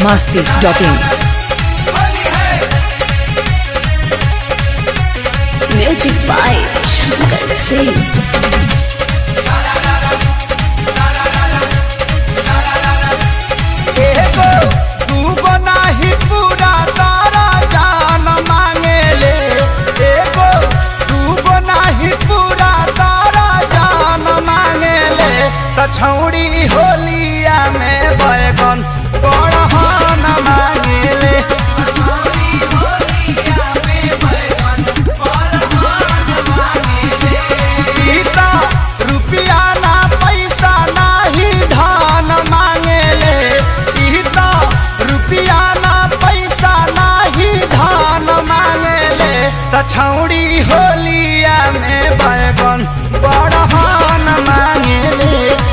masti.in. Music by Shankar Singh. एगो दूगो नाही पूरा तारा जान मांगेले एगो दूगो नाही पूरा तारा जान मांगेले त छौड़ी होलिया में बैगन बड़हन मांगेले ई त रुपिया ना पैसा नाही धन मांगेले ई त रुपिया ना पैसा नाही धन मांगेले त छौड़ी होलिया में बैगन बड़हन मांगेले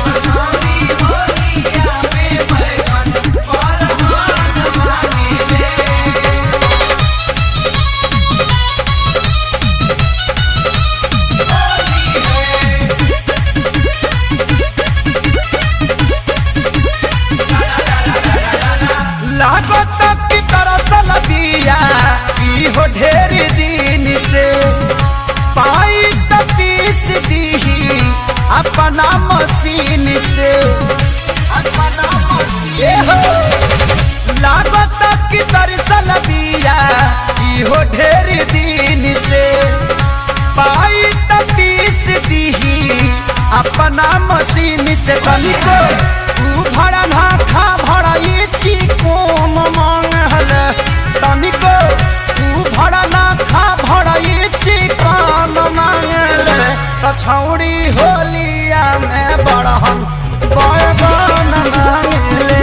लागत की तरसल बिया ई हो ढेर दिन से पाई त पीस दीही अपना मशीन से अपना मशीन हो लागत की तरसल बिया ई हो ढेर दिन से पाई त पीस दीही अपना मशीन से तनिको तू भड़ा ना खा भड़ा ये चिकोन मांगल तनिको तू भड़ा ना खा भड़ा ये चिकोन मांगल कछौड़ी होलिया में बड़हन बैगन मांगले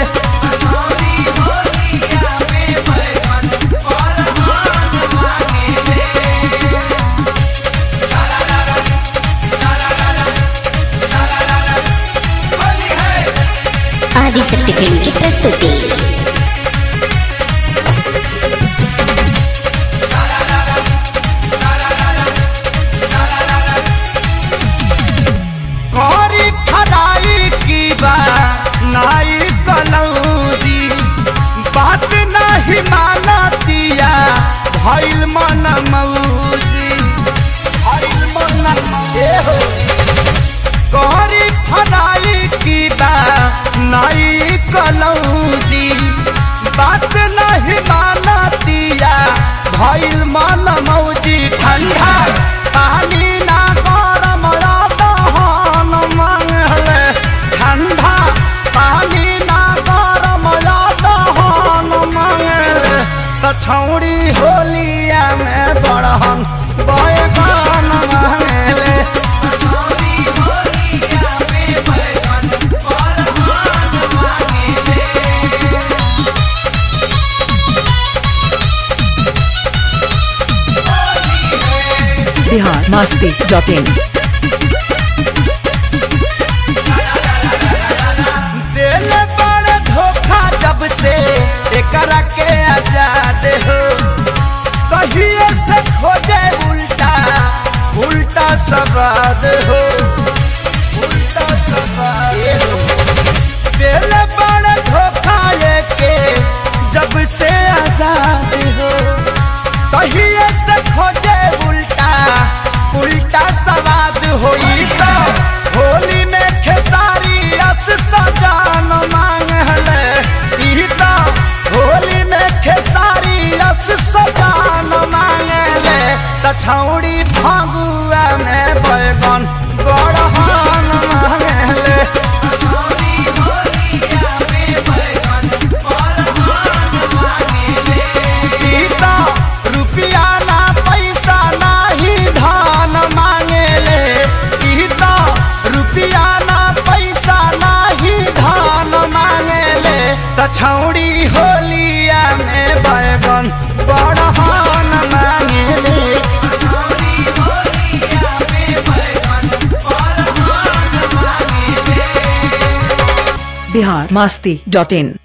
आदिशक्ति फिल्म की प्रस्तुति करी खराई की बा नाई कलौजी बात नहीं मानतिया भइल मन मौजी भइल मन ए हो करी फराई की बा नाई कलौजी बात नहीं मानतिया भइल मन मौजी ठंडा पानी ना गरम दहन मांगले ठंडा पानी ना गरम दहन मांगले त छौड़ी होलिया में बड़हन बैगन मांगले Bihar masti.in. दिल बड़ धोखा जब से एकरा के आजाद हो कहिए से खोजे उल्टा उल्टा सवाद हो उल्टा सवाद हो दिल बड़ धोखा के जब से आजाद हो कहिए से खोजे उल्टा उल्टा सवाद होई तो होली में खेसारी अस सजान मांगले ई तो होली में खेसारी अस सजान मांगले त छौड़ी फागुआ में बैगन बड़हन मांगले ई तो रुपिया ना पैसा नाही धन मांगेले ई तो रुपिया ना पैसा नाही धन मांगेले त छौड़ी होलिया में बैगन बड़हन मांगेले Bihar masti.in.